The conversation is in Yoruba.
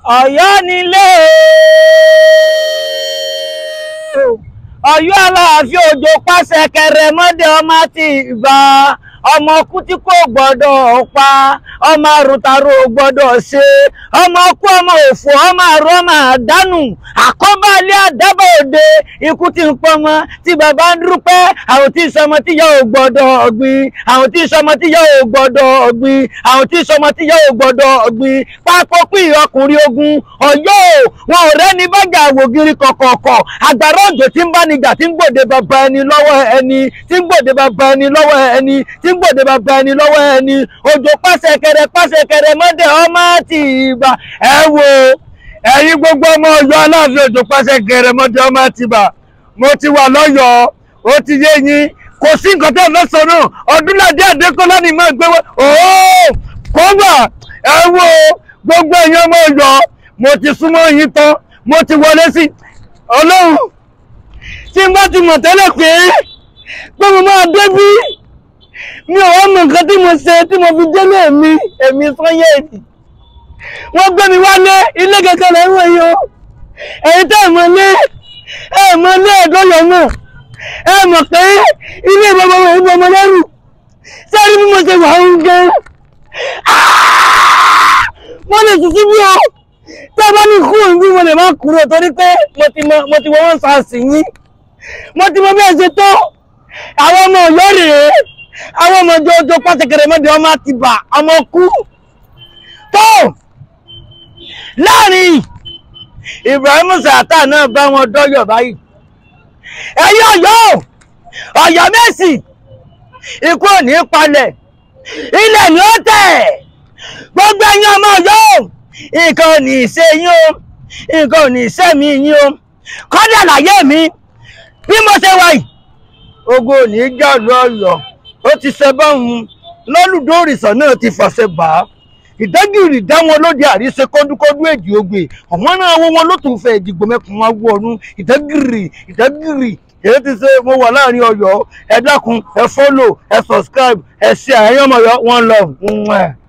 Ọ̀yọ́ nílé Ọ̀yọ́ aláàfin òjò pàṣẹ kẹrẹ mọdé ọmọ ti ìgbà ọmọ kú tí kò gbọ́dọ̀ pa ọmọ àrùntàrò gbọ́dọ̀ ṣe ọmọ kú ọmọ òfò ọmọ àrùn ọmọ àdánù àkọ́bálẹ àdábà òde ikú tí ń pọmọ tí bàbá ń dúpẹ́ àwọn tí sọmọ tí yà ò gbọ́dọ̀ ọ̀gbìn àwọn tí sọmọ tí yà ò gbọ́dọ̀ ọ̀gbìn àwọn tí sọmọ tí yà ò gbọ́dọ̀ ọ̀gbìn pápọ̀ pín ọkùnrin ogun Ọ̀yọ́ wọn ò rẹ́ni bájà àwògiri kọ̀kọ̀ọ̀kọ̀ àgbàrá òjò tí ń bá nígbà tí ń gbòde bàbá ẹni lọ́wọ́ ẹni tí ń gbòde bàbá ẹni lọ́wọ́ ẹni tí ń gbòde bàbá ẹni lọ́wọ́ ẹni òjò pàṣẹkẹrẹ pàṣẹkẹrẹ mọ́dẹ ọmọ àti ìgbà ẹ wo ẹ̀yin gbogbo ọmọ Ọ̀yọ́ aláàfin òjò pàṣẹkẹrẹ mọ́dẹ ọmọ àti ìgbà mo ti wà lọ́yọ̀ọ́ ó ti yé yín kò sí nǹkan tó fẹ́ sọ náà Ọdúnládé Adékọ́lá ni máa gbé wá ooo kó wà ẹ wo gbogbo ẹ̀yin ọmọ Ọ̀yọ́ mo ti súnmọ́ yín tán mo ti wọlé sí Ọlọ́run tí n bá ti mọ̀ tẹ́lẹ̀ pé pé mo máa débí mi ò wá mọ nǹkan tí mo ṣe tí mo fi délé mi èmi Sanyeri wọ́n gbé mi wálé ilé kẹ̀kẹ́ lẹ́wọ̀n yìí o èyí tẹ́ ẹ̀ mọ̀ lé ẹ̀ mọ̀ lé ẹ̀dọ́yọ̀ náà ẹ mọ̀ pé ilé ìbọmọ ìbọmọ lẹ́rù sẹ́rí bí mo ṣe wà ń gan wọ́n lè tún síbí o tí a bá ní kúrò níbí mo lè má kúrò torí pé mo ti mọ mo ti wọ wọn sàásì yín mo ti mọ bí ẹ ṣe tó àwọn ọmọ Ọ̀yọ́ rèé àwọn ọmọ jọjọ pàṣẹkẹrẹ mọdé ọmọ ti bà ọmọ kú tó láàrin Ibrahim Sàtà náà bá wọn dọyọ báyìí ẹ̀yin Ọ̀yọ́ Ọ̀yọ́ Mẹ́sì ikú ò ní palẹ̀ ilẹ̀ ni ó tẹ̀ gbogbo ẹ̀yin ọmọ Ọ̀yọ́ nǹkan ò ní ṣe yín o nǹkan ò ní ṣe mí yín o kọ́dà láyé mi bí mo ṣe wà yìí ogun ò ní jà lọ Ọ̀yọ́ ó ti ṣe báwọn lọ́lùdó òrìṣà náà ti fàṣẹ bà á ìdágìrì dáwọn olóde àríṣe kọdúkọdú èjì ogbè ọmọ náà wọ wọn ló tún fẹ́ ìdìgbò mẹkùn wá wọ ọdún ìdágìrì ìdágìrì èyí ti ṣe mo wà láàrin Ọ̀yọ́ ẹ dákun ẹ fọ́lò ẹ subscribe ẹ ṣe àyẹ̀yọ́ ọmọ Ọ̀yọ́ one love.